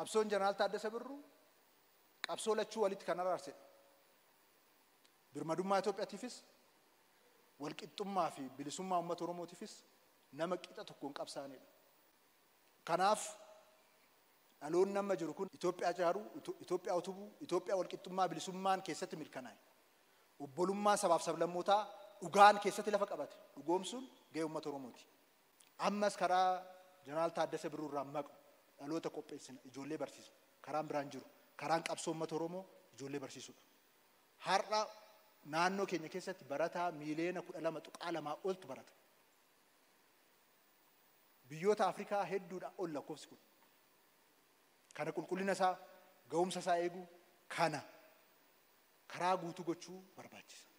qabsoon jeneraal Taaddasa Birruu qabsoo lachuu walitti kan araarsedha. Birmadummaa Itoophiyaatiifis walqixxummaa fi bilisummaa uummata Oromootiifis nama qixa tokkoon qabsaa'anidha. Kanaaf dhaloonni amma jiru kun Itoophiyaa ijaaruu, Itoophiyaa utubuu, Itoophiyaa walqixxummaa bilisummaan keessatti mirkanaa'e. Obbolummaa sabaaf sablammootaa dhugaan keessatti lafa qabate dhugoomsuun gahee uummata Oromooti. Ammas karaa jeneraal Taaddasa Birruu irraa maqu dhaloota qopheessina ijoollee barsiisa. Karaan biraan jiru karaan qabsoo uummata Oromoo ijoollee barsiisudha. Har'a naannoo keenya keessatti barataa miiliyoona kudha lama tuqaa lamaa oltu barata. Biyyoota Afrikaa hedduudha ol lakkoofsi kun. Kana qulqullina isaa ga'umsa isaa eeguu kana karaa guutuu gochuu barbaachisa.